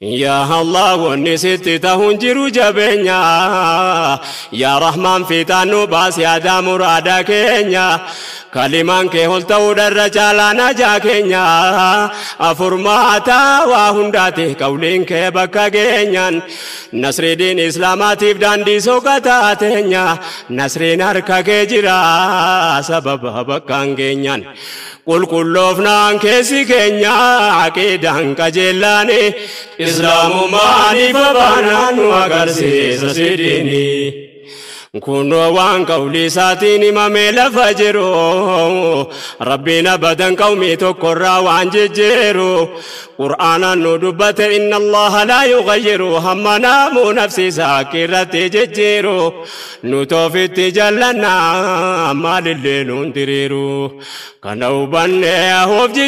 yaa allah wanni sitti ta'uun jiru jabeenya yaa rahmaan fiixaan nu baasi aadaa muraada keenya kalimaan kee ol ta'uu dharra caalaa najaa keenya afurmaataa waa hundaate qawliin kee bakka geenyaan nasriidiin islaamaatiif daandii soqataa teenya nasriin harka kee jira sababa bakkaan geenyaan qulqulloofnaan keessi keenya aqiidaan qajeellaani islaamumaaniif abaanaan nu agarsiisa sidiini kunoo waan qawlii isaatiin himamee lafa jiru rabbiin abadan qawmii tokkorraa waan jejjeeru qur'aanaan nu dubbate inna allaha laa yughayyiru hamma naamuu nafsi isaa akkirratti jejjeeru nu toofitti jallanna maalillee nuun diriiru kana hubanne hoof